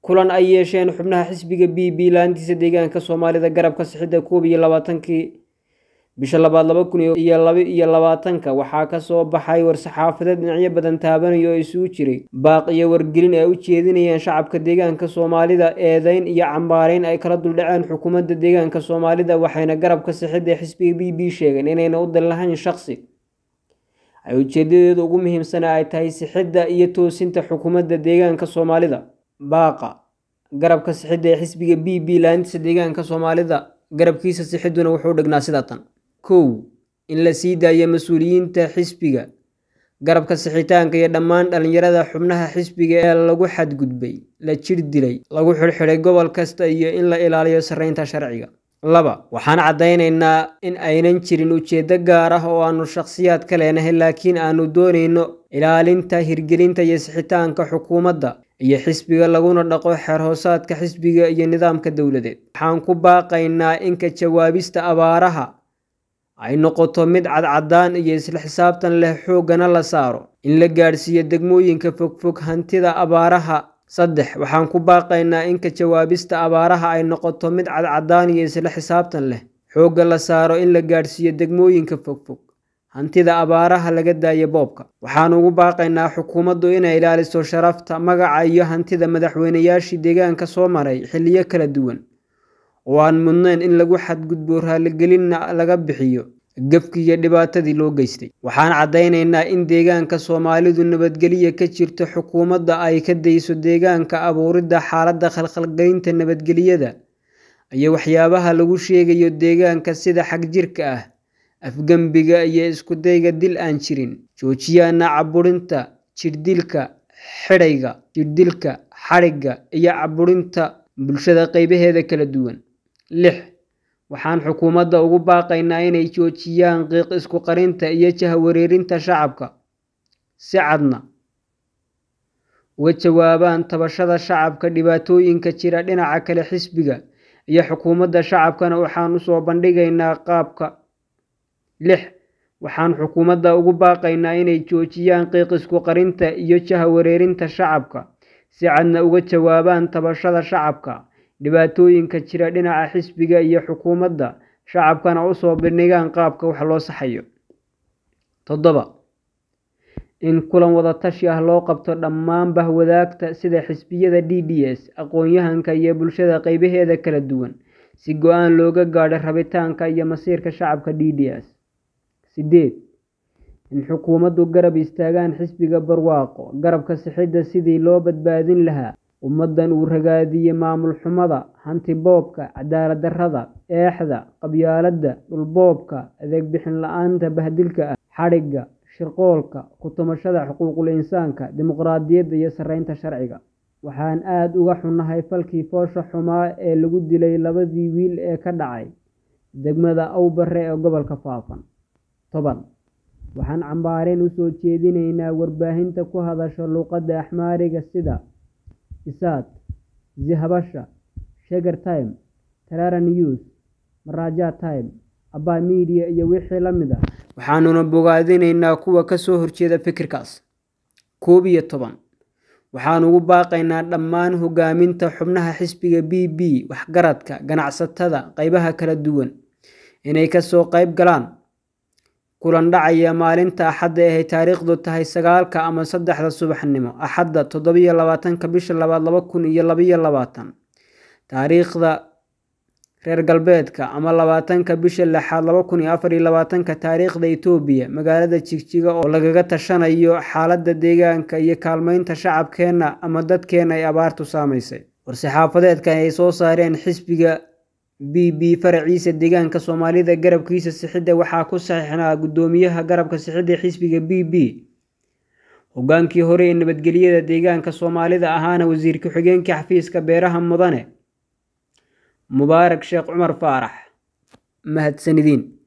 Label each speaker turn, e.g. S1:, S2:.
S1: kulan ay yeesheen xubnaha xisbiga b b laantiisa deegaanka soomaalida garabka sixidda koob iyo labaatankii bisha labaad laba kun iyo laba iyo labaatanka waxaa kasoo baxay war-saxaafadeed dhinacyo badan taabanayo oo isugu jiray baaq iyo wargelin ay u jeedinayeen shacabka deegaanka soomaalida eedeyn iyo cambaareyn ay kala duldhaceen xukuumadda deegaanka soomaalida waxayna garabka sixidda ee xisbiga b b sheegeen inayna u dal lahayn shaqsi ay ujeedadeedu ugu muhiimsana ay tahay sixidda iyo toosinta xukuumadda deegaanka soomaalida baaqa garabka sixidda ee xisbiga b b laantiisa deegaanka soomaalida garabkiisa sixidduna wuxuu dhignaa sida tan kow in la sii daayo mas-uuliyiinta xisbiga garabka sixitaanka iyo dhammaan dhalinyarada xubnaha xisbiga ee lagu xadgudbay la jir dilay lagu xidhxidhay gobol kasta iyo in la ilaaliyo sarreynta sharciga laba waxaan caddaynaynaa in aynan jirin ujeeddo gaar ah oo aanu shakhsiyaad ka leenahay laakiin aanu doonayno ilaalinta hirgelinta iyo sixitaanka xukuumadda iyo xisbiga laguna dhaqo xeer hoosaadka xisbiga iyo nidaamka dowladeed waxaan ku baaqaynaa in ka jawaabista abaaraha ay noqoto mid cadcadaan iyo isla xisaabtan leh xooggana la saaro in la gaadhsiiyo degmooyinka fogfog hantida abaaraha saddex waxaan ku baaqaynaa in ka jawaabista abaaraha ay noqoto mid cadcadaan iyo isla xisaabtan leh xoogga la saaro in la gaadhsiiyo degmooyinka fogfog hantida abaaraha laga daayo boobka waxaan ugu baaqaynaa xukuumaddu inay ilaaliso sharafta magaca iyo hantida madaxweynayaashii deegaanka soo maray xilliyo kala duwan oo aan mudnayn in lagu xadgudbo raaligelinna laga bixiyo gefkii iyo dhibaatadii loo geystay waxaan caddaynaynaa in deegaanka soomaalidu nabadgelya ka jirto xukuumadda ay ka dayso deegaanka abuuridda xaaladda khalkhalgelinta nabadgelyada iyo waxyaabaha lagu sheegayo deegaanka sida xagjirka ah afgembiga iyo iskudayga dil aan jirin joojiyaana caburinta jirdilka xidhayga jirdilka xadhigga iyo caburinta bulshada qeybaheeda kala duwan lix waxaan xukuumadda ugu baaqaynaa inay joojiyaan qiiq isku qarinta iyo jahwareerinta shacabka si cadna uga jawaabaan tabashada shacabka dhibaatooyinka jira dhinaca kale xisbiga iyo xukuumadda shacabkana waxaan usoo bandhigaynaa qaabka lix waxaan xukuumadda ugu baaqaynaa inay joojiyaan qiiq isku qarinta iyo jahwareerinta shacabka si cadna uga jawaabaan tabashada shacabka dhibaatooyinka jira dhinaca xisbiga iyo xukuumadda shacabkana usoo bandhigaan qaabka wax loo saxayo toddoba in kulan wadatashi ah loo qabto dhammaan bahwadaagta sida xisbiyada d d s aqoon-yahanka iyo bulshada qeybaheeda kala duwan si go-aan looga gaadho rabitaanka iyo masiirka shacabka d d s sideed in xukuumaddu garab istaagaan xisbiga barwaaqo garabka sixidda sidii loo badbaadin lahaa ummaddan uu ragaadiyey maamul xumada hanti boobka cadaalad darrada eexda qabyaaladda dhulboobka adeeg bixin la-aanta bahdilka ah xadhigga shirqoolka ku-tumashada xuquuqul insaanka dimuqraadiyadda iyo sarreynta sharciga waxaan aada uga xunnahay falkii foosha xumaa ee lagu dilay labadii wiil ee ka dhacay degmada awbare ee gobolka faafan toban waxaan cambaareyn usoo jeedinaynaa warbaahinta ku hadasha luuqadda axmaariga sida isaad zihabasha sheger time tarara news maraaja time abba media iyo wixii la mid a waxaanuna bogaadinaynaa kuwa kasoo horjeeda fikirkaas koob iyo toban waxaan ugu baaqaynaa dhammaan hogaaminta xubnaha xisbiga b b waxgaradka ganacsatada qeybaha kala duwan inay kasoo qeyb galaan kulan dhacaya maalinta axadda ahay taariikhdu tahay sagaalka ama saddexda subaxnimo axadda toddobiyo labaatanka bisha labaad laba kun iyo labaiyo labaatan taariikhda reer galbeedka ama labaatanka bisha lixaad laba kun iyo afar iyo labaatanka taariikhda etoobiya magaalada jigjiga oo lagaga tashanayo xaaladda deegaanka iyo kaalmeynta shacabkeenna ama dadkeenna ay abaartu saameysay war-saxaafadeedkan ay soo saareen xisbiga b b faraciisa deegaanka soomaalida garabkiisa sixidda waxaa ku saxiixnaa guddoomiyaha garabka sixidda xisbiga b b hogaankii hore ee nabadgelyada deegaanka soomaalida ahaana wasiir ku-xigeenkii xafiiska beeraha mudane mubaarak sheekh cumar faarax mahadsanidin